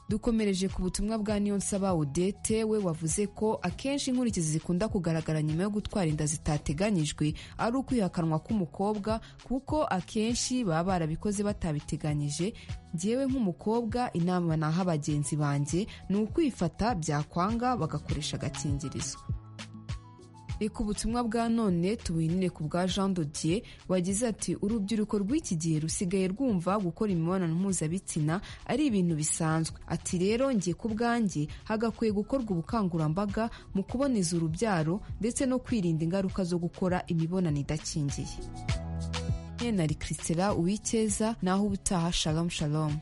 dukomereje ku butumwa bwa niyonsaba odete we wavuze ko akenshi inkurikizi zikunda kugaragara nyuma yo gutwara inda zitateganyijwe ari ukwihakanwa k'umukobwa kuko akenshi baba barabikoze batabiteganyije ngewe nk'umukobwa inama naha bagenzi banjye ni ukwifata byakwanga bagakoresha agakingirizo reka ubutumwa bwa none tubuhinire ku bwa jean dodier wagize ati urubyiruko rw'iki gihe rusigaye rwumva gukora imibonano mpuzabitsina ari ibintu bisanzwe ati rero ngiye ku bwanjye hagakwiye gukorwa ubukangurambaga mu kuboneza urubyaro ndetse no kwirinda ingaruka zo gukora imibonano idakingiye nari christela uwikeza naho ubutaha shalom shalom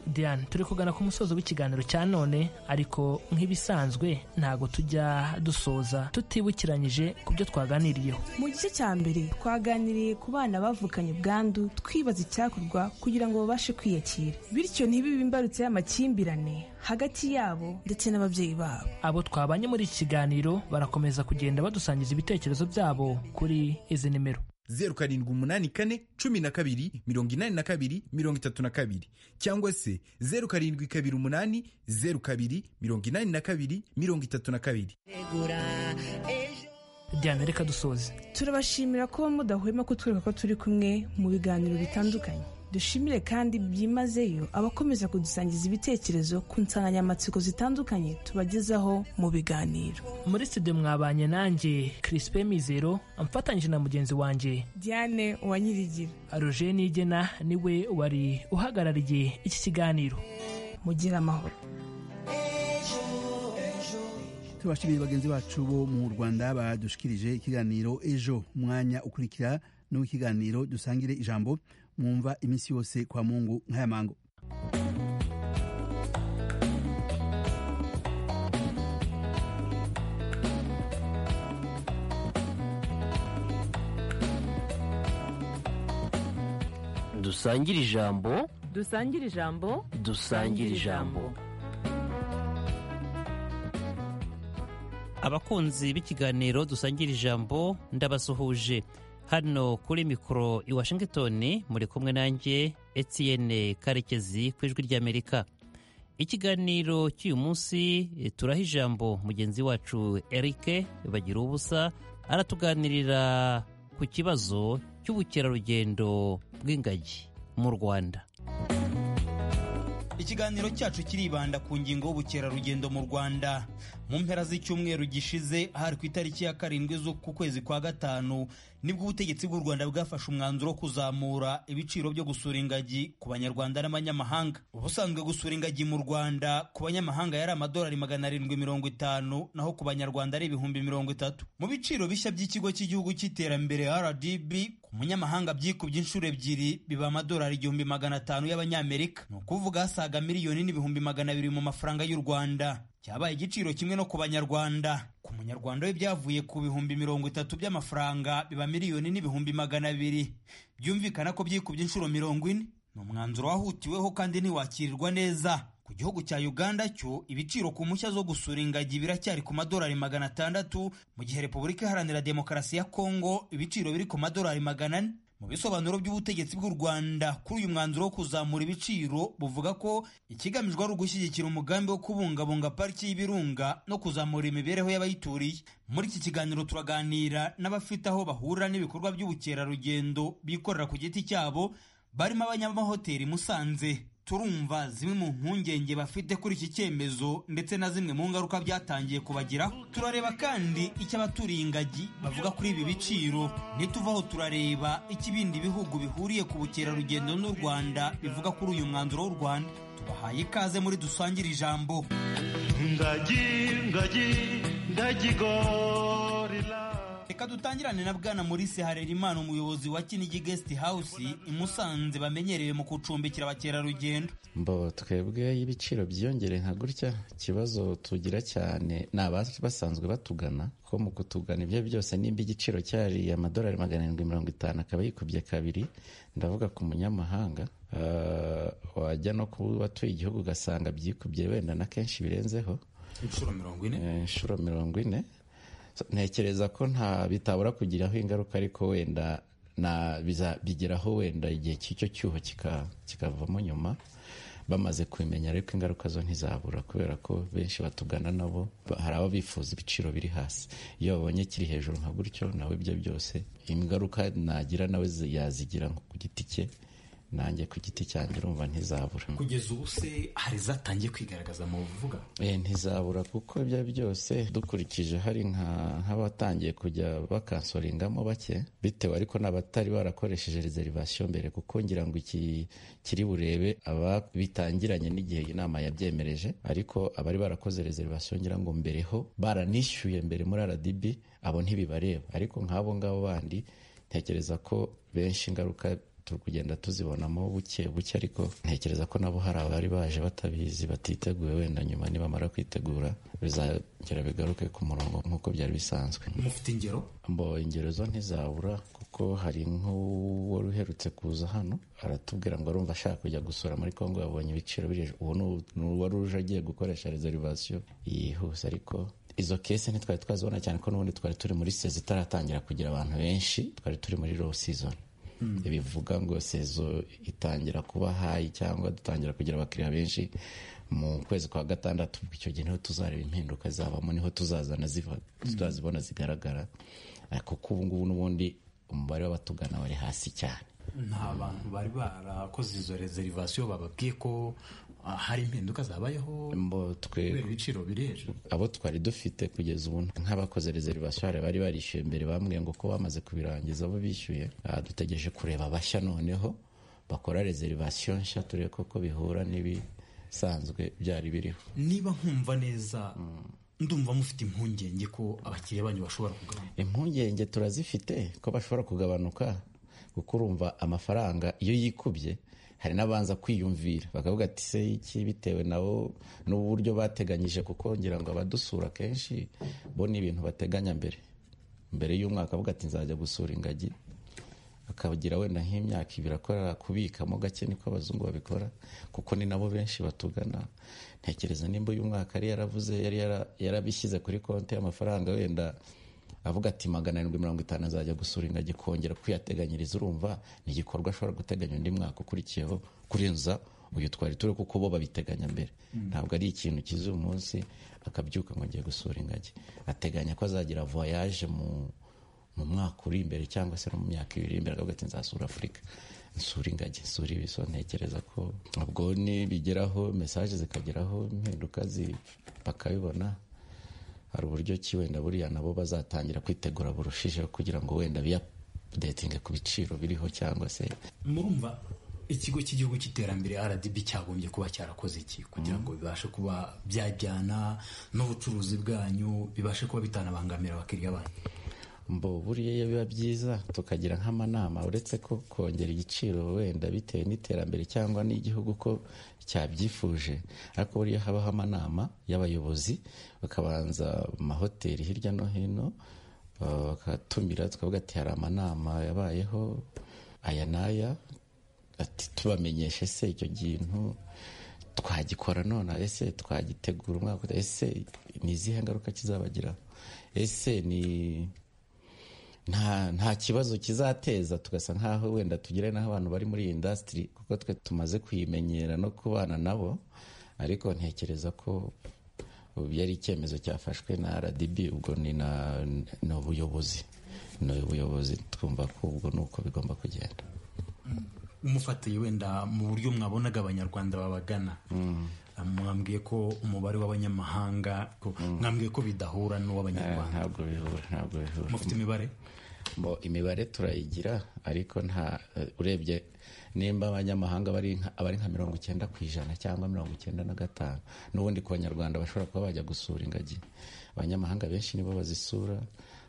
diane turi kugana ku musozo w'ikiganiro cya none ariko nk'ibisanzwe ntabwo tujya dusoza tutibukiranyije ku byo twaganiriyeho mu gice cya mbere twaganiriye ku bana bavukanye ubwandu twibaza icyakorwa kugira ngo babashe kwiyakira bityo ntibibe imbarutso y'amakimbirane hagati yabo ndetse n'ababyeyi babo abo twabanye muri iki kiganiro barakomeza kugenda badusangiza ibitekerezo byabo kuri izi nimero zeru karindwi umunani kane cumi na kabiri mirongo inani na kabiri mirongo itatu na kabiri cyangwa se zeru karindwi kabiri umunani zeru kabiri mirongo inani na kabiri mirongo itatu na kabiri diane reka dusoze turabashimira ko mudahwema kutwereka ko turi kumwe mu biganiro bitandukanye dushimire kandi byimazeyo abakomeza kudusangiza ibitekerezo ku nsanganyamatsiko zitandukanye tubagezaho mu biganiro muri studio mwabanye nanjye Crispin mizero amfatanyije na mugenzi wanjye diane uwanyirigira roger nigena niwe wari uhagarariye iki kiganiro mugire amahoro tubashimiye bagenzi bacu bo mu rwanda badushikirije ikiganiro ejo umwanya ukurikira n'uw'ikiganiro dusangire ijambo mwumva iminsi yose kwa mungu nk'aya mango dusangire ijambo dusangire ijambo dusangire ijambo abakunzi b'ikiganiro dusangira ijambo ndabasuhuje hano kuri mikoro i washington muri kumwe nanjye etienne karekezi ku ijwi ry'amerika ikiganiro cy'uyu munsi turaha ijambo mugenzi wacu eric bagira ubusa aratuganirira ku kibazo cy'ubukerarugendo bw'ingagi mu rwanda ikiganiro cyacu kiribanda ku ngingo y'ubukerarugendo mu rwanda mu mpera z'icyumweru gishize hari ku itariki ya karindwi ku kwezi kwa gatanu nibwo ubutegetsi bw'u rwanda bwafashe umwanzuro wo kuzamura ibiciro byo gusura ingagi ku banyarwanda n'abanyamahanga ubusanzwe gusura ingagi mu rwanda ku banyamahanga yari amadolari magana arindwi mirongo itanu naho ku banyarwanda ari ibihumbi mirongo itatu mu biciro bishya by'ikigo cy'igihugu cy'iterambere rdb ku munyamahanga byikubye inshuro ebyiri biba amadolari igihumbi magana atanu y'abanyamerika ni ukuvuga asaga miliyoni n'ibihumbi magana abiri mu mafaranga y'u rwanda cyabaye igiciro kimwe no ku banyarwanda ku munyarwanda we byavuye ku bihumbi mirongo itatu by'amafaranga biba miliyoni n'ibihumbi magana abiri byumvikana ko byikubye inshuro mirongo ine ni umwanzuro wahutiweho kandi ntiwakirirwa neza ku gihugu cya uganda cyo ibiciro ku mpushya zo gusura ingagi biracyari ku madolari magana atandatu mu gihe repubulika iharanira demokarasi ya kongo ibiciro biri ku madolari magana ane mu bisobanuro by'ubutegetsi bw'u rwanda kuri uyu mwanzuro wo kuzamura ibiciro buvuga ko ikigamijwe ari ugushyigikira umugambi wo kubungabunga pariki y'ibirunga no kuzamura imibereho y'abayituriye muri iki kiganiro turaganira n'abafite aho bahurira n'ibikorwa by'ubukerarugendo bikorera ku giti cyabo barimo abanyamahoteli musanze turumva zimwe mu mpungenge bafite kuri iki cyemezo ndetse na zimwe mu ngaruka byatangiye kubagiraho turareba kandi icyo abaturiye ingagi bavuga kuri ibi biciro nituvaho turareba icyo ibindi bihugu bihuriye ku bukerarugendo n'u rwanda bivuga kuri uyu mwanzuro w'u rwanda tubahaye ikaze muri dusangire ijambo ingagi ingagi ndagigorira reka dutangirane na bwana Maurice Harerimana umuyobozi wa Kinigi Guest House i Musanze bamenyerewe mu gucumbikira abakerarugendo mbo twebwe y'ibiciro byiyongere nka gutya ikibazo tugira cyane ni basanzwe batugana ko mu kutugana ibyo byose nimba igiciro cyari amadolari magana arindwi mirongo itanu akaba yikubye kabiri ndavuga ku munyamahanga wajya no kuba watuye igihugu ugasanga byikubye wenda na kenshi birenzeho inshuro mirongo ine inshuro mirongo ine ntekereza ko nta bitabura kugiraho ingaruka ariko wenda bigeraho wenda igihe cy'icyo cyuho kikavamo nyuma bamaze kubimenya ariko ingaruka zo ntizabura kubera ko benshi batugana nabo hari abo bifuza ibiciro biri hasi iyo babonye kiri hejuru nka gutyo nawe ibyo byose ingaruka nagira nawe yazigira ku giti cye nanjye ku giti cyanjye urumva ntizabura kugeza ubu se hari zatangiye kwigaragaza mu bivuga ntizabura kuko ibyo byose dukurikije hari nk'abatangiye kujya bakansoringamo bake bitewe ariko n'abatari barakoresheje reservation mbere kuko ngira ngo iki kiri burebe aba bitangiranye n'igihe inama yabyemereje ariko abari barakoze reservation ngira ngo mbere ho baranishyuye mbere muri rdb abo ntibibareba ariko nk'abo ngabo bandi ntekereza ko benshi ingaruka turi kugenda tuzibonamo buke buke ariko ntekereza ko nabo hari abari baje batabizi batiteguye wenda nyuma nibamara kwitegura bizagera bigaruke ku murongo nk'uko byari bisanzwe mufite ingero mbo ingero zo ntizabura kuko hari nk'uwari uherutse kuza hano aratubwira ngo arumva ashaka kujya gusura muri kongo yabonye ibiciro biri uwo ni uwari uje agiye gukoresha reservation yihuse ariko izo kese ntitwari twazibona cyane ko n'ubundi twari turi muri sezi itaratangira kugira abantu benshi twari turi muri low season bivuga ngo sezo itangira kuba hayi cyangwa dutangira kugira abakiriya benshi mu kwezi kwa gatandatu icyo gihe niho tuzareba impinduka zabamo niho tuzazana tuzazibona zigaragara kuko ubungubu n'ubundi umubare w'abatugana wari hasi cyane nta bantu bari barakoze izo reservation bababwiye ko hari impinduka zabayeho ibiciro biri hejuru abo twari dufite kugeza ubu nk'abakoze reservation hari bari barishyuye mbere bambwiye ngo ko bamaze kubirangiza abo bishyuye dutegereje kureba abashya noneho bakora reservation nshya turebe koko bihura n'ibisanzwe byari biriho niba nkumva neza ndumva mufite impungenge ko abakiriya banyu bashobora kugabanuka impungenge turazifite ko bashobora kugabanuka kuko urumva amafaranga iyo yikubye hari n'abanza kwiyumvira bakavuga ati se iki bitewe nabo n'uburyo bateganyije kuko ngira ngo abadusura kenshi bo ni ibintu bateganya mbere mbere y'umwaka avuga ati nzajya gusura ingagi akagira wenda nk'imyaka ibiri akora kubikamo gake niko abazungu babikora kuko ni nabo benshi batugana ntekereza nimba uyu mwaka yari yaravuze yari yarabishyize kuri konti y'amafaranga wenda avuga ati magana arindwi mirongo itanu azajya gusura ingagi kongera kuyateganyiriza urumva ni igikorwa ashobora guteganya undi mwaka ukurikiyeho kurenza uyu twari turi kuko bo babiteganya mbere ntabwo ari ikintu kiza uyu munsi akabyuka ngo ngiye gusura ingagi ateganya ko azagira voyage mu mwaka uri imbere cyangwa se no mu myaka ibiri imbere akavuga ati nzasura afurika nsura ingagi nsura ibiso ntekereza ko ubwo nibigeraho mesaje zikageraho impinduka bakabibona hari uburyo ki wenda buriya nabo bazatangira kwitegura burushijeho kugira ngo wenda biyapudetinge ku biciro biriho cyangwa se murumva ikigo cy'igihugu cy'iterambere rdb cyagombye kuba cyarakoze iki kugira ngo bibashe kuba byajyana n'ubucuruzi bwanyu bibashe kuba bitanabangamira abakiriya banyu mbo buriya biba byiza tukagira nk'amanama uretse ko kongera igiciro wenda bitewe n'iterambere cyangwa n'igihugu ko cyabyifuje ariko buriya habaho amanama y'abayobozi bakabanza mu mahoteli hirya no hino bakatumira tukavuga ati hari amanama yabayeho aya n'aya ati tubamenyeshe se icyo kintu twagikora none ese twagitegura umwaka ese ni izihe ngaruka kizabagira ese ni nta kibazo kizateza tugasa nk'aho wenda tugire n'aho abantu bari muri iyi indasitiri kuko twe tumaze kuyimenyera no kubana nabo ariko ntekereza ko ubu yari icyemezo cyafashwe na rdb ubwo ni ni ubuyobozi ni ubuyobozi twumva ko ubwo ni uko bigomba kugenda umufatiye wenda mu buryo mwabonaga abanyarwanda babagana mwambwiye ko umubare w'abanyamahanga mwambwiye ko bidahura n'uw'abanyarwanda ntabwo bihura ntabwo bihura mufite imibare imibare turayigira ariko nta urebye nimba abanyamahanga bari nka mirongo icyenda ku ijana cyangwa mirongo icyenda na gatanu n'ubundi ku banyarwanda bashobora kuba bajya gusura ingagi abanyamahanga benshi nibo bazisura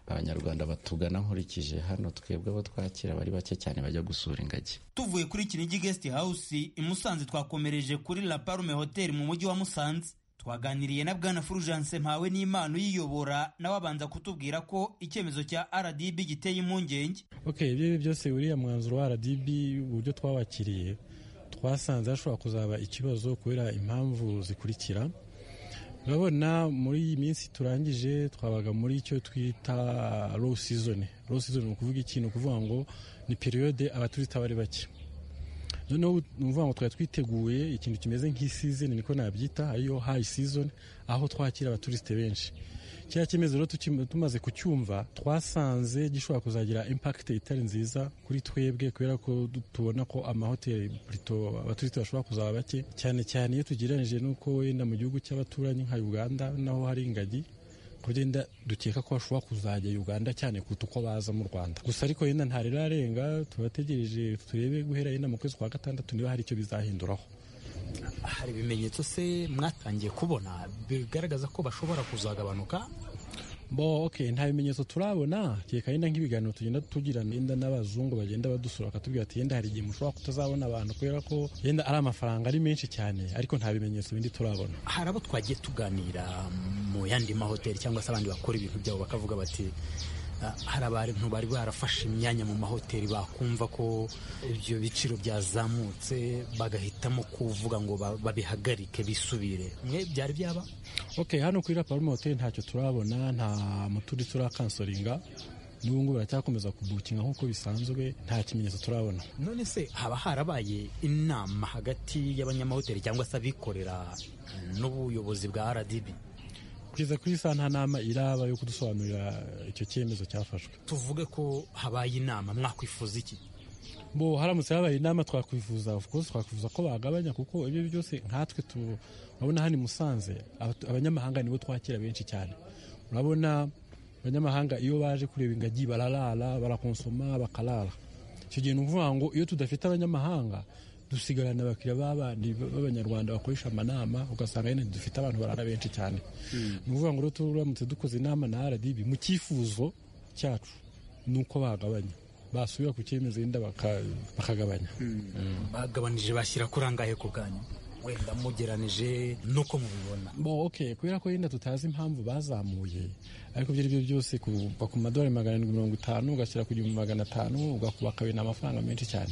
abanyarwanda batugana nkurikije hano twebwe abo twakira bari bake cyane bajya gusura ingagi tuvuye kuri kinigi guest house i musanze twakomereje kuri la parume hotel mu mujyi wa musanze twaganiriye na bwana fulgence mpawe n'impano yiyobora nawe abanza kutubwira ko icyemezo cya rdb giteye impungenge okay ibyo byose uriya mwanzuro wa rdb uburyo twabakiriye twasanze hashobora kuzaba ikibazo kubera impamvu zikurikira urabona muri iyi minsi turangije twabaga muri icyo twita low season low season ni ukuvuga ikintu ukuvuga ngo ni periyode abaturista bari bake noneho ni ukuvuga ngo twari twiteguye ikintu kimeze nk'isizon niko nabyita ariyo hayi season aho twakira abaturisite benshi kiriya cyemezo rero tumaze kucyumva twasanze gishobora kuzagira impakite itari nziza kuri twebwe kubera ko tubona ko amahoteli burito abaturiste bashobora kuzaba bake cyane cyane iyo tugereranyije n'uko wenda mu gihugu cy'abaturanyi nka uganda naho hari ingagi kugenda dukeka ko bashobora kuzajya uganda cyane kuruta uko baza mu rwanda gusa ariko yenda ntarirarenga tubategereje turebe guhera yenda mu kwezi kwa gatandatu niba hari icyo bizahinduraho hari ibimenyetso se mwatangiye kubona bigaragaza ko bashobora kuzagabanuka bo ok nta bimenyetso turabona kereka yenda nk'ibiganiro tugenda tugirana yenda n'abazungu bagenda badusura bakatubwira ati yenda hari igihe mushobora kutazabona abantu kubera ko yenda ari amafaranga ari menshi cyane ariko nta bimenyetso bindi turabona hari abo twagiye tuganira mu yandi mahoteli cyangwa se abandi bakora ibintu byabo bakavuga bati hari abantu bari barafashe imyanya mu mahoteli bakumva ko ibyo biciro byazamutse bagahitamo kuvuga ngo babihagarike bisubire mwe byari byaba ok hano kuri raparume hoteli ntacyo turabona nta muturi turakansoringa n'ubu ngubu baracyakomeza kubukinga nk'uko bisanzwe nta kimenyetso turabona none se haba harabaye inama hagati y'abanyamahoteli cyangwa se abikorera n'ubuyobozi bwa rdb kugeza kuri saa nta nama iraba yo kudusobanurira icyo cyemezo cyafashwe tuvuge ko habaye inama mwakwifuza iki bo haramutse habaye inama twakwifuza of course twakwifuza ko bagabanya kuko ibyo byose nkatwe turabona hano i musanze abanyamahanga nibo twakira benshi cyane urabona abanyamahanga iyo baje kureba ingagi bararara barakonsoma bakarara icyo gihe ni ukuvuga ngo iyo tudafite abanyamahanga dusigarana abakiriya b'abandi b'abanyarwanda bakoresha amanama ugasanga nyine dufite abantu barara benshi cyane ni ukuvuga ngo rero turamutse dukoze inama na rdb mu cyifuzo cyacu ni uko bagabanya basubira ku cyemezo yenda bakagabanya bagabanije bashyira kuri angahe ku bwanyu wenda mugeranije nuko mubibona bo ok kubera ko yenda tutazi impamvu bazamuye ariko ibyo ari byo byose kuva ku madolari magana arindwi mirongo itanu ugashyira ku gihumbi magana atanu ugakuba kabiri ni amafaranga menshi cyane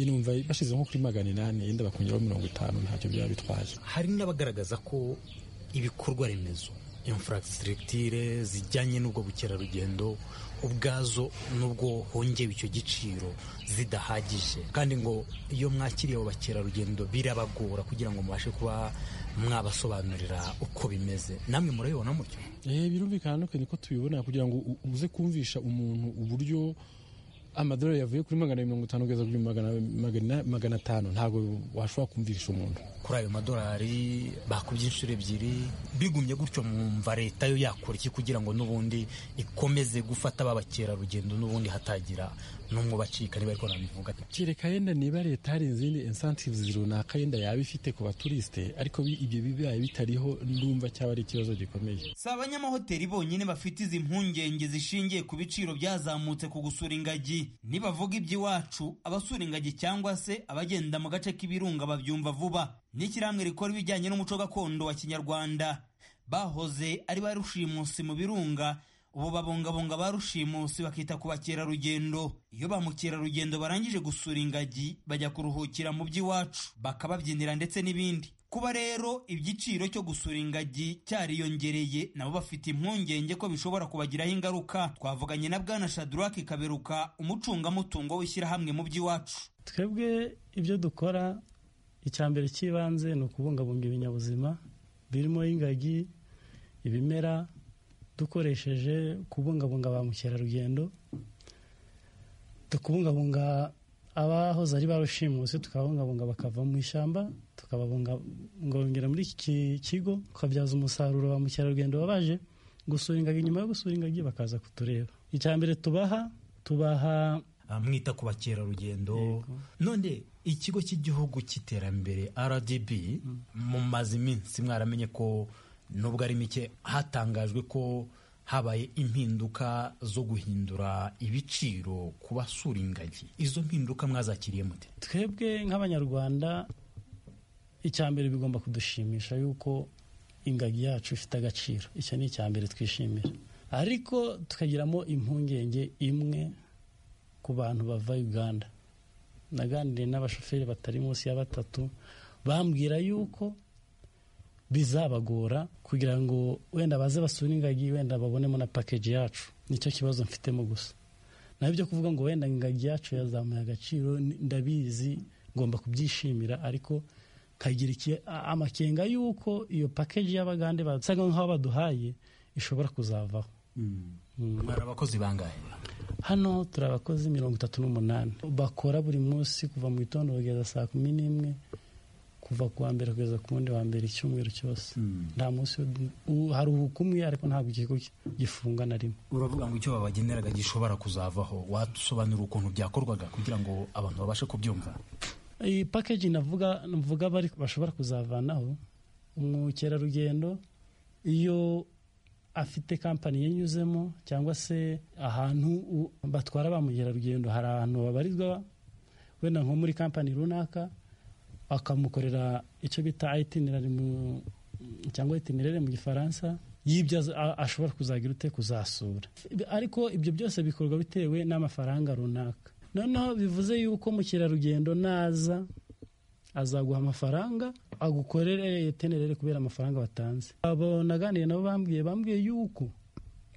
numva bashyize nko kuri magana inani yenda bakongeraho mirongo itanu ntacyo byaba bitwaje hari n'abagaragaza ko ibikorwa remezo infrastructure zijyanye n'ubwo bukerarugendo ubwazo n'ubwo hongewe icyo giciro zidahagije kandi ngo iyo mwakiriye abo bakerarugendo birabagora kugira ngo mubashe kuba mwabasobanurira uko bimeze namwe murabibona mutyo eh birumvikana ko tubibona kugira ngo uze kumvisha umuntu uburyo amadolari yavuye kuri magana mirongo itanu kugeza kuri magana atanu ntabwo washobora kumvisha umuntu kuri ayo madolari bakubye inshuro ebyiri bigumye gutyo mwumva leta yo yakora iki kugira ngo n'ubundi ikomeze gufata ba bakerarugendo n'ubundi hatagira n'umwe ubacika niba ariko nabivuga kereka yenda niba leta hari izindi incentives runaka yenda yaba ifite ku baturisite ariko ibyo bibaye bitariho ndumva cyaba ari ikibazo gikomeye si abanyamahoteli bonyine bafite izi mpungenge zishingiye ku biciro byazamutse ku gusura ingagi nibavuga iby'iwacu abasura ingagi cyangwa se abagenda mu gace k'ibirunga babyumva vuba n'ishyirahamwe rikora ibijyanye n'umuco gakondo wa kinyarwanda bahoze ari ba rushimusi mu birunga ubu babungabunga ba rushimusi bakita ku bakerarugendo iyo ba mukerarugendo barangije gusura ingagi bajya kuruhukira mu by'iwacu bakababyinira ndetse n'ibindi kuba rero igiciro cyo gusura ingagi cyariyongereye nabo bafite impungenge ko bishobora kubagiraho ingaruka twavuganye na bwana shadrake kaberuka umucungamutungo w'ishyirahamwe mu by'iwacu twebwe ibyo dukora icyambere cy'ibanze ni ukubungabunga ibinyabuzima birimo ingagi ibimera dukoresheje kubungabunga ba mukerarugendo tukabungabunga abahoze ari ba rushimusi tukabungabunga bakava mu ishyamba tukababungabungira muri iki kigo tukabyaza umusaruro ba mukerarugendo baba baje gusura ingagi nyuma yo gusura ingagi bakaza kutureba icya mbere tubaha tubaha mwita ku bakerarugendo none ikigo cy'igihugu cy'iterambere rdb mumaze iminsi mwaramenye ko nubwo ari mike hatangajwe ko habaye impinduka zo guhindura ibiciro ku basura ingagi izo mpinduka mwazakiriye mute twebwe nk'abanyarwanda icya mbere bigomba kudushimisha yuko ingagi yacu ifite agaciro icyo ni icya mbere twishimira ariko tukagiramo impungenge imwe ku bantu bava uganda naganiriye n'abashoferi batari munsi ya batatu bambwira yuko bizabagora kugira ngo wenda baze basure ingagi wenda babonemo na pakeji yacu nicyo kibazo mfitemo gusa naho ibyo kuvuga ngo wenda ingagi yacu yazamuye agaciro ni- ndabizi ngomba kubyishimira ariko kagira iki- a- amakenga y'uko iyo pakeji y'abagande basaga nk'aho baduhaye ishobora kuzavaho mwari abakozi bangahe hano turi abakozi mirongo itatu n'umunani bakora buri munsi kuva mu gitondo kugeza saa kumi n'imwe kuva ku wa mbere kugeza ku wundi wa mbere icyumweru cyose nta munsi wo- u- haruhuka umwe ariko ntabwo ikigo gifunga na rimwe uravuga ngo icyo babageneraga gishobora kuzavaho wadusobanurira ukuntu byakorwaga kugira ngo abantu babashe kubyumva iyi pakeji navuga navuga bari bashobora kuzavanaho umukerarugendo iyo afite kampani yanyuzemo cyangwa se ahantu u- batwara ba mukerarugendo hari ahantu babarizwa wenda nko muri kampani runaka bakamukorera icyo bita itinerari mu- cyangwa itinerere mu gifaransa y'ibyo aza- a- ashobora kuzagira ute kuzasura ariko ibyo byose bikorwa bitewe n'amafaranga runaka noneho bivuze yuko mukerarugendo naza azaguha amafaranga agukorere itinerere kubera amafaranga watanze abo naganiriye nabo bambwiye bambwiye yuko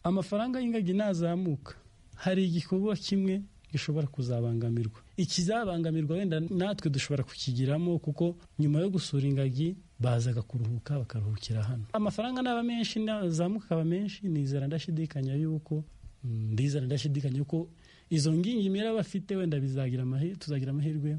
amafaranga y'ingagi nazamuka hari igikorwa kimwe gishobora kuzabangamirwa ikizabangamirwa wenda natwe dushobora kukigiramo kuko nyuma yo gusura ingagi bazaga kuruhuka bakaruhukira hano amafaranga naba menshi nazamuka akaba menshi nizera ndashidikanya yuko mm, ndizera ndashidikanya yuko izo ngingi mera bafite wenda bizagira amahi- tuzagira amahirwe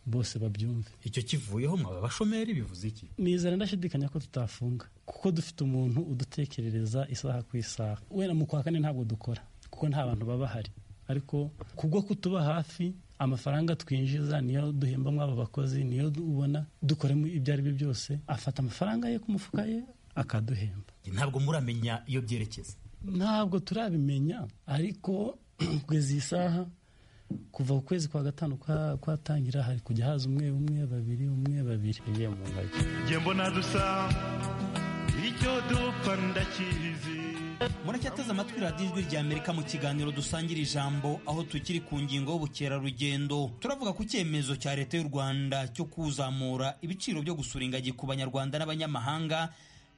bose babyumve icyo kivuyeho mwaba abashomeri bivuze iki nizera ndashidikanya ko tutafunga kuko dufite umuntu udutekerereza isaha ku isaha wenda mu kwa kane ntabwo dukora kuko nta bantu baba bahari ariko kubwo kutuba hafi amafaranga twinjiza niyo duhemba mw'abo bakozi niyo ubona dukoremo ibyo ari byo byose afata amafaranga ye ku mufuka ye akaduhemba ntabwo muramenya iyo byerekeza ntabwo turabimenya ariko kugeza iyi saha kuva ku kwezi kwa gatanu kwa- kwatangira hari kujya haza umwe umwe babiri umwe babiri ngiye mu ngagi njye mbona dusa icyo dupfa ndakizi muracyateze amatwi radiyo ijwi rya amerika mu kiganiro dusangira ijambo aho tukiri ku ngingo y'ubukerarugendo turavuga ku cyemezo cya leta y'u rwanda cyo kuzamura ibiciro byo gusura ingagi ku banyarwanda n'abanyamahanga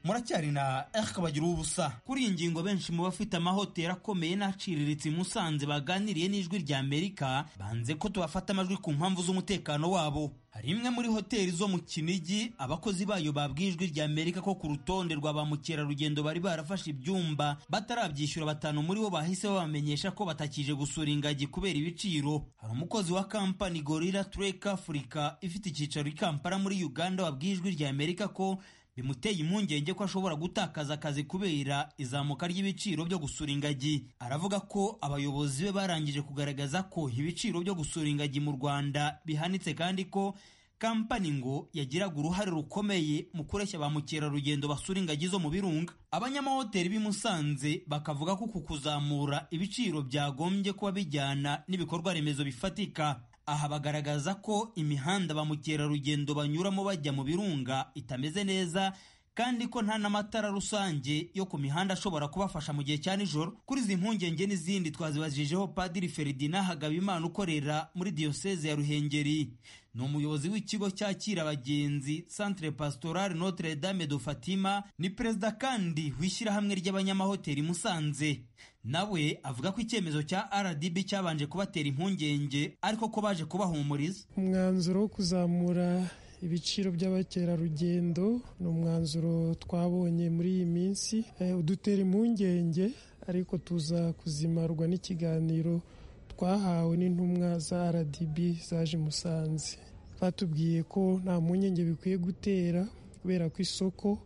muracyari na erike bagira ubusa kuri iyi ngingo benshi mu bafite amahoteli akomeye n'aciriritse i musanze baganiriye n'ijwi rya amerika banze ko tubafata amajwi ku mpamvu z'umutekano wabo hari imwe muri hoteli zo mu kinigi abakozi bayo babwiye ijwi rya amerika ko ku rutonde rwa ba mukerarugendo bari barafashe ibyumba batarabyishyura batanu muri bo bahise babamenyesha ko batakije gusura ingagi kubera ibiciro hari umukozi wa kampani gorira tureka afurika ifite icyicaro i kampala muri uganda wabwiye ijwi rya amerika ko bimuteye impungenge ko ashobora gutakaza akazi kubera izamuka ry'ibiciro byo gusura ingagi aravuga ko abayobozi be barangije kugaragaza ko ibiciro byo gusura ingagi mu rwanda bihanitse kandi ko kampani ngo yagiraga uruhare rukomeye mu kureshya ba mukerarugendo basura ingagi zo mu birunga abanyamahoteli b'i musanze bakavuga ko uku kuzamura ibiciro byagombye kuba bijyana n'ibikorwa remezo bifatika aha bagaragaza ko imihanda ba mukerarugendo banyuramo bajya mu birunga itameze neza kandi ko nta n'amatara rusange yo ku mihanda ashobora kubafasha mu gihe cya nijoro kuri izi mpungenge n'izindi twazibajijeho padiri feridina hagabimana ukorera muri diyoseze ya ruhengeri ni umuyobozi w'ikigo cyakira abagenzi centre pastoral notre dame de fatima ni perezida kandi w'ishyirahamwe ry'abanyamahoteli musanze nawe avuga ko icyemezo cya rdb cyabanje kubatera impungenge ariko ko baje kubahumuriza umwanzuro wo kuzamura ibiciro by'abakerarugendo ni umwanzuro twabonye muri iyi minsi Eh, udutera impungenge ariko tuza kuzimarwa n'ikiganiro twahawe n'intumwa za rdb zaje i musanze batubwiye ko nta mpungenge bikwiye gutera kubera ko isoko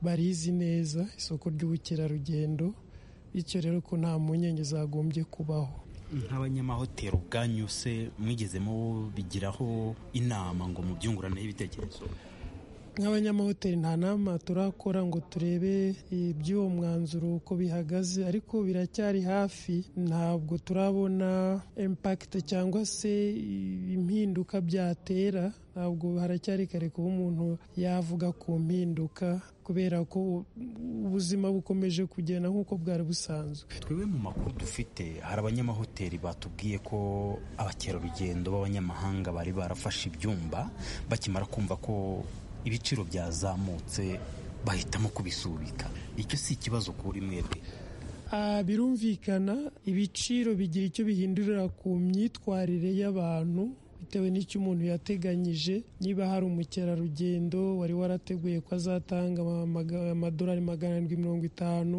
barizi neza isoko ry'ubukerarugendo bityo rero ko nta mpungenge zagombye kubaho nk'abanyamahoteli ubwanyu se mwigeze mubigiraho inama ngo mubyunguraneho ibitekerezo nk'abanyamahoteli nta nama turakora ngo turebe iby'uwo mwanzuro uko bihagaze ariko biracyari hafi ntabwo turabona impact cyangwa se impinduka byatera ntabwo haracyari kare kuba umuntu yavuga ku mpinduka kubera ko ubuzima bukomeje kugenda nk'uko bwari busanzwe twebwe mu makuru dufite hari abanyamahoteli batubwiye ko abakerarugendo b'abanyamahanga bari barafashe ibyumba bakimara kumva ko ibiciro byazamutse bahitamo kubisubika icyo si ikibazo kuri mwebwe Ah, birumvikana ibiciro bigira icyo bihindurira ku myitwarire y'abantu bitewe n'icyo umuntu yateganyije niba hari umukerarugendo wari warateguye ko azatanga ama- maga- amadolari magana arindwi mirongo itanu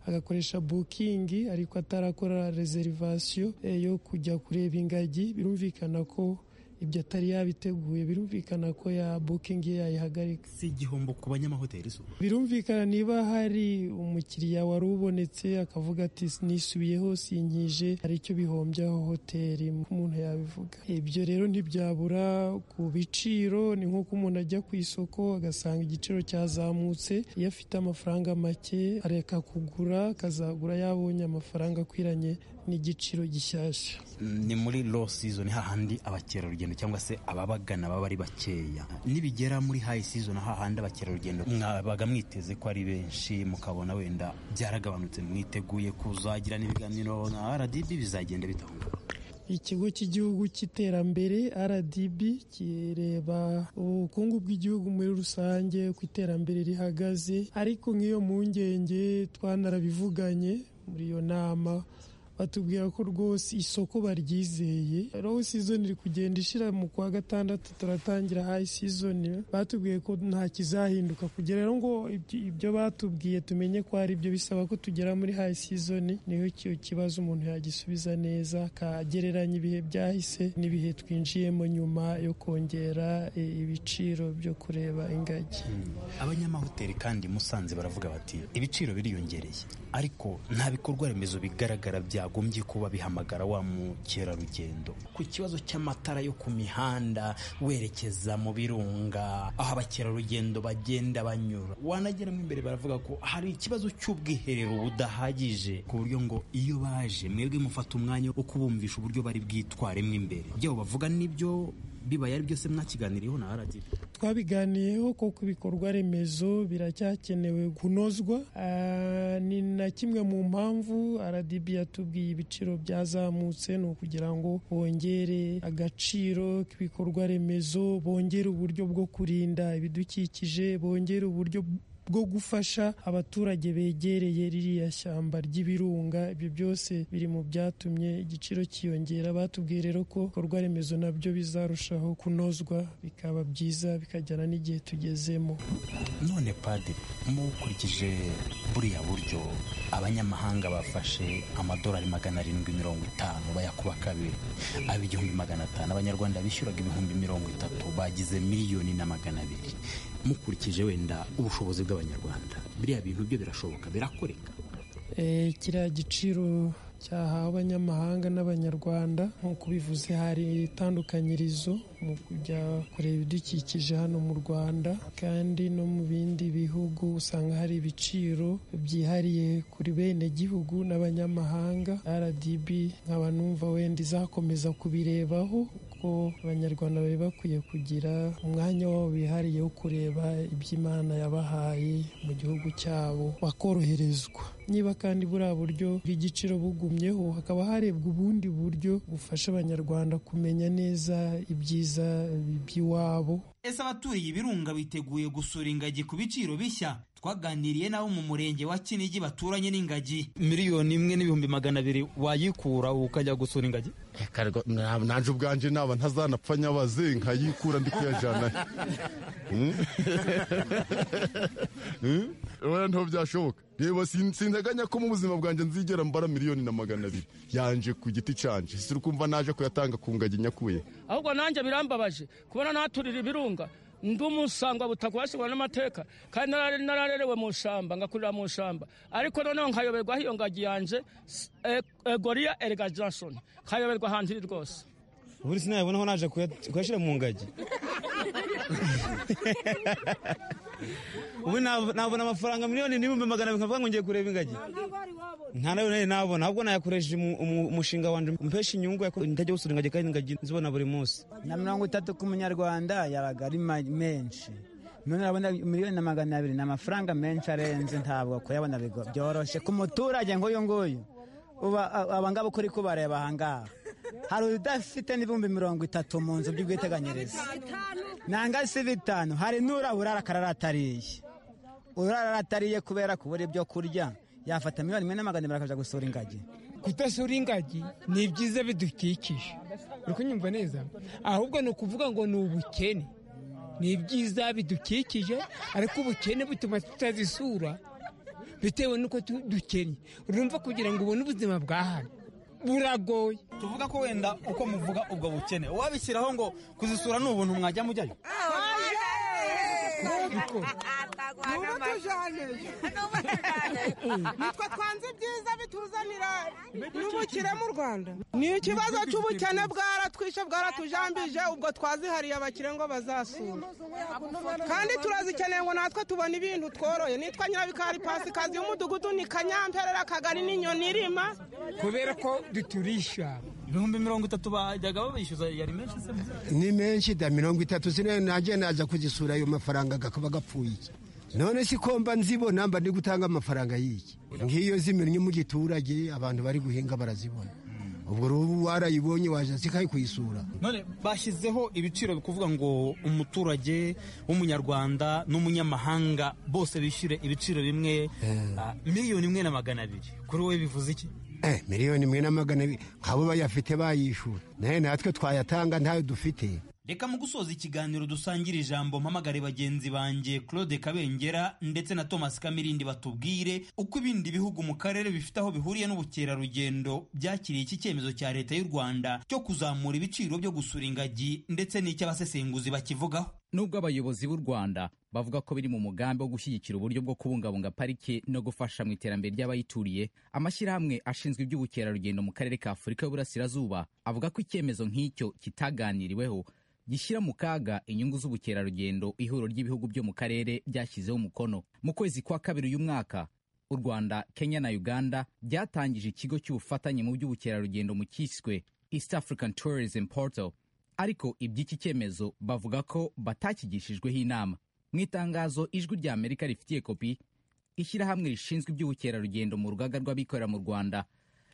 agakoresha bukingi ariko atarakora reserivasiyo eh, yo kujya kureba ingagi birumvikana ko ibyo atari yabiteguye birumvikana ko ya bukingi ye yayihagarika si igihombo ku banyamahoteli zo birumvikana niba hari umukiriya wari ubonetse akavuga ati nisubiyeho sinkije hari icyo bihombyaho hoteli umuntu yabivuga ibyo rero ntibyabura ku biciro ni nk'uko umuntu ajya ku isoko agasanga igiciro cyazamutse iyo afite amafaranga make areka kugura akazagura yabonye amafaranga akwiranye n'igiciro gishyashya ni muri low season hahandi abakerarugendo cyangwa se ababagana baba ari bakeya nibigera muri high season hahandi abakerarugendo mwabaga mwiteze ko ari benshi mukabona wenda byaragabanutse mwiteguye kuzagira n'ibiganiro na rdb bizagenda bitahunga ikigo cy'igihugu cy'iterambere rdb kireba ubukungu bw'igihugu muri rusange uko iterambere rihagaze ariko nk'iyo mpungenge twanarabivuganye muri iyo nama batubwira ko rwose isoko baryizeye row season iri kugenda ishira mu kwa gatandatu turatangira high season batubwiye ko nta kizahinduka kugera rero ngo ibyo- ibyo batubwiye tumenye ko ari byo bisaba ko tugera muri high season niyo ki- kibazo umuntu yagisubiza neza akagereranya ibihe byahise n'ibihe twinjiyemo nyuma yo kongera e, ibiciro byo kureba ingagi abanyamahoteli kandi musanze baravuga bati ibiciro biriyongereye ariko nta bikorwa remezo bigaragara byagombye kuba bihamagara wa mukerarugendo ku kibazo cy'amatara yo ku mihanda werekeza mu birunga aho abakerarugendo bagenda banyura wanageramo imbere baravuga ko hari ikibazo cy'ubwiherero budahagije ku buryo ngo iyo baje mwebwe mufata umwanya wo kubumvisha uburyo bari bwitwaremo imbere byabo bavuga nibyo bibaye ari byose mwakiganiriyeho na radiyo twabiganiyeho koko ibikorwa remezo biracyakenewe kunozwa Ah, ni na kimwe mu mpamvu rdb yatubwiye ibiciro byazamutse ni ukugira ngo bongere agaciro k'ibikorwa remezo bongere uburyo bwo kurinda ibidukikije bongere uburyo bwo gufasha abaturage begereye ririya shyamba ry'ibirunga ibyo byose biri mu byatumye igiciro cyiyongera batubwiye rero ko ibikorwa remezo nabyo bizarushaho kunozwa bikaba byiza bikajyana n'igihe tugezemo none padiri mukurikije buriya buryo abanyamahanga bafashe amadolari magana arindwi mirongo itanu bayakuba kabiri aba igihumbi magana atanu abanyarwanda bishyuraga ibihumbi mirongo itatu bagize miliyoni na magana abiri mukurikije wenda ubushobozi bw'abanyarwanda biriya bintu byo birashoboka birakoreka Eh, kiriya giciro cyahawe abanyamahanga n'abanyarwanda nk'uko bivuze hari itandukanyirizo mu kujya kureba ibidukikije hano mu rwanda kandi no mu bindi bihugu usanga hari ibiciro byihariye kuri bene gihugu n'abanyamahanga rdb nkaba numva wenda izakomeza kubirebaho kuko abanyarwanda bari bakwiye kugira umwanya wabo bihariye wo kureba iby'imana yabahaye mu gihugu cyabo bakoroherezwa niba kandi buriya buryo bw'igiciro bugumyeho hakaba harebwa ubundi buryo bufasha abanyarwanda kumenya neza ibyiza by'iwabo ese abaturiye ibirunga biteguye gusura ingagi ku biciro bishya twaganiriye n'abo mu murenge wa kinigi baturanye n'ingagi miliyoni imwe n'ibihumbi magana abiri wayikura ukajya gusura ingagi nanjye ubwanjye naba ntazanapfa nyabaze nkayikura ndi kuyajyanayo urabona ntaho byashoboka reba sin- sinteganya ko mu buzima bwanjye nzigera mbara miliyoni na magana abiri yanje ku giti cyanjye si ukumva naje kuyatanga ku ngagi nyakuye ahubwo nanjye birambabaje kubona naturira ibirunga ndi umusangwa butaka washyirwa n'amateka kandi narare- nararerewe mu shamba ngakurira mu shamba ariko noneho nkayoberwa iyo ngagi yanjye egoriya erega jansoni nkayoberwa ahantu iri rwose ubundi sinayabonaho naje kuyashyira mu ngagi ubu nabona amafaranga miliyoni n'ibihumbi magana abiri nkavuga ngo ngiye kureba ingagi nta nayo nayo nabona ahubwo nayakoresheje umu- umu- umushinga wanjye umpesha inyungu yako- ntajya gusura ingagi kandi ingagi nzibona buri munsi na mirongo itatu ku munyarwanda yabaga ari ma- menshi none urabona miliyoni na magana abiri ni amafaranga menshi arenze ntabwo kuyabona bigo- byoroshye ku muturage nk'uyu nguyu uba- a- aba ngaba uko uri kubareba aha ngaha hari udafite n'ibihumbi mirongo itatu mu nzu by'ubwiteganyirize nanga si bitanu hari n'urabura arakarara atariye urara atariye kubera kubura ibyo kurya yafata miliyoni imwe n'amagana abiri akajya gusura ingagi kudasura ingagi ni ibyiza bidukikije uri kunyumva neza ahubwo ni ukuvuga ngo ni ubukene ni ibyiza bidukikije ariko ubukene butuma tutazisura bitewe n'uko tu- dukennye urumva kugira ngo ubone ubuzima bwa hano buragoye tuvuga ko wenda uko muvuga ubwo bukene wabishyiraho ngo kuzisura ni ubuntu mwajya mujyayo nitwe twanze ibyiza bituzanira n'ubukire mu rwanda ni ikibazo cy'ubukene bwaratwishe bwaratujambije ubwo twazihariye abakire ngo bazasura kandi turazikeneye ngo natwe tubone ibintu tworoye nitwa nyirabikari pasikazi y'umudugudu ni kanyamperera kagari n'inyoni irima kubera ko duturisha ibihumbi mirongo itatu bajyaga babishyuza yari menshi se ni menshi da mirongo itatu ziriya najya naza kuzisura ayo mafaranga agakaba agapfuye iki none si ko mba nzibona mba ndi gutanga amafaranga y'iki ngiyo zimennye mu giturage abantu bari guhinga barazibona ubwo ubu warayibonye waje zikayi kuyisura none bashyizeho ibiciro bikuvuga ngo umuturage w'umunyarwanda n'umunyamahanga bose bishyure ibiciro bimwe ah, miliyoni imwe na magana abiri kuri wowe bivuze iki eh, miliyoni imwe na magana abiri nk'abo bayafite bayishura naye natwe twayatanga ntayo dufite reka mu gusoza ikiganiro dusangira ijambo mpamagare bagenzi banjye claude kabengera ndetse na thomas kamirindi batubwire uko ibindi bihugu mu karere bifite aho bihuriye n'ubukerarugendo byakiriye iki cyemezo cya leta y'u rwanda cyo kuzamura ibiciro byo gusura ingagi ndetse n'icy'abasesenguzi bakivugaho nubwo abayobozi b'u rwanda bavuga ko biri mu mugambi wo gushyigikira uburyo bwo kubungabunga parike no gufasha mu iterambere ry'abayituriye amashyirahamwe ashinzwe iby'ubukerarugendo mu karere ka afurika y'uburasirazuba avuga ko icyemezo nk'icyo kitaganiriweho gishyira mu kaga inyungu z'ubukerarugendo ihuriro ry'ibihugu byo mu karere byashyizeho umukono mu kwezi kwa kabiri uyu mwaka u rwanda kenya na uganda byatangije ikigo cy'ubufatanye mu by'ubukerarugendo mu cyiswe east african tourism portal ariko iby'iki cyemezo bavuga ko batakigishijweho inama mu itangazo ijwi rya amerika rifitiye kopi ishyirahamwe rishinzwe iby'ubukerarugendo mu rugaga rw'abikorera mu rwanda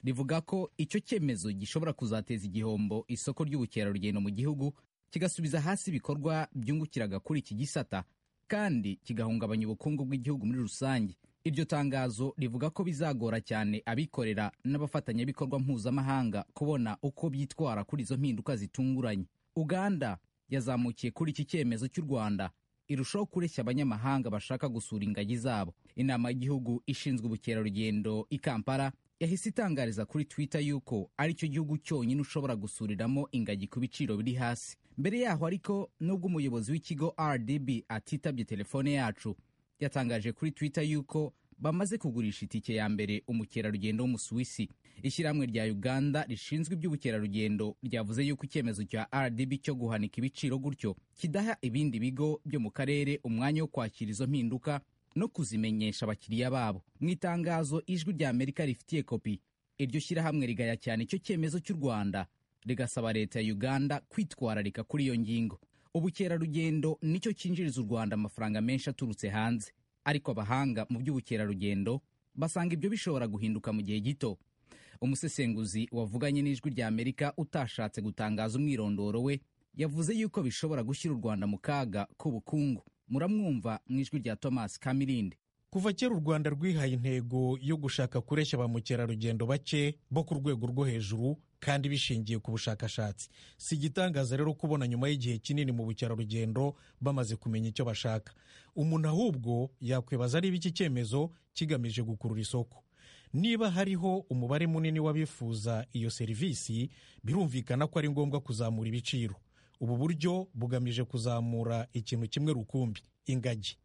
rivuga ko icyo cyemezo gishobora kuzateza igihombo isoko ry'ubukerarugendo mu gihugu kigasubiza hasi ibikorwa byungukiraga kuri iki gisata kandi kigahungabanya ubukungu bw'igihugu muri rusange iryo tangazo rivuga ko bizagora cyane abikorera n'abafatanyabikorwa mpuzamahanga kubona uko byitwara kuri izo mpinduka zitunguranye uganda yazamukiye kuri iki cyemezo cy'u rwanda irushaho kureshya abanyamahanga bashaka gusura ingagi zabo inama y'igihugu ishinzwe ubukerarugendo i kampala yahise itangariza kuri twitter yuko aricyo gihugu cyonyine ushobora gusuriramo ingagi ku biciro biri hasi mbere yaho ariko nubwo umuyobozi w'ikigo rdb atitabye telefone yacu yatangaje kuri twitter yuko bamaze kugurisha itike ya mbere umukerarugendo w'umusuwisi ishyirahamwe rya uganda rishinzwe iby'ubukerarugendo ryavuze yuko icyemezo cya rdb cyo guhanika ibiciro gutyo kidaha ibindi bigo byo mu karere umwanya wo kwakira izo mpinduka no kuzimenyesha abakiriya babo mu itangazo ijwi rya amerika rifitiye kopi iryo shyirahamwe rigaya cyane icyo cyemezo cy'u rwanda rigasaba leta ya uganda kwitwararika kuri iyo ngingo ubukerarugendo nicyo cyinjiriza u rwanda amafaranga menshi aturutse hanze ariko abahanga mu by'ubukerarugendo basanga ibyo bishobora guhinduka mu gihe gito umusesenguzi wavuganye n'ijwi rya amerika utashatse gutangaza umwirondoro we yavuze yuko bishobora gushyira u rwanda mu kaga k'ubukungu muramwumva mu ijwi rya thomas kamirindi kuva kera u rwanda rwihaye intego yo gushaka kureshya ba mukerarugendo bake bo ku rwego rwo hejuru kandi bishingiye ku bushakashatsi si igitangaza rero kubona nyuma y'igihe kinini mu bukerarugendo bamaze kumenya icyo bashaka umuntu ahubwo yakwibaza ari iki cyemezo kigamije gukurura isoko niba hariho umubare munini w'abifuza iyo serivisi birumvikana ko ari ngombwa kuzamura ibiciro ubu buryo bugamije kuzamura ikintu kimwe rukumbi ingagi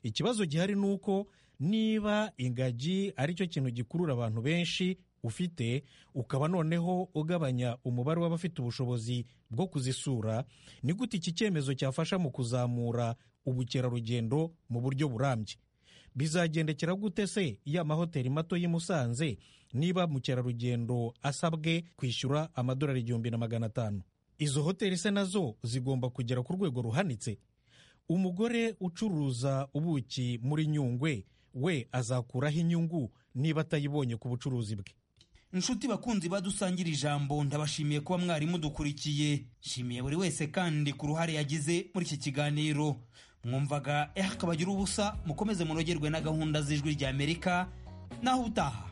ikibazo gihari ni uko niba ingagi ari cyo kintu gikurura abantu benshi ufite ukaba noneho ugabanya umubare w'abafite ubushobozi bwo kuzisura ni gute iki cyemezo cyafasha mu kuzamura ubukerarugendo mu buryo burambye bizagendekera gute se ya mahoteli mato y'i Musanze niba mukerarugendo asabwe kwishyura amadolari igihumbi na magana atanu izo hoteli se nazo zigomba kugera ku rwego ruhanitse umugore ucuruza ubuki muri nyungwe we azakuraho inyungu niba atayibonye ku bucuruzi bwe inshuti bakunzi badusangira ijambo ndabashimiye kuba mwari mudukurikiye nshimiye buri wese kandi ku ruhare yagize muri iki kiganiro mwumvaga eh kabagira ubusa mukomeze munogerwe na gahunda z'ijwi ry'amerika naho utaha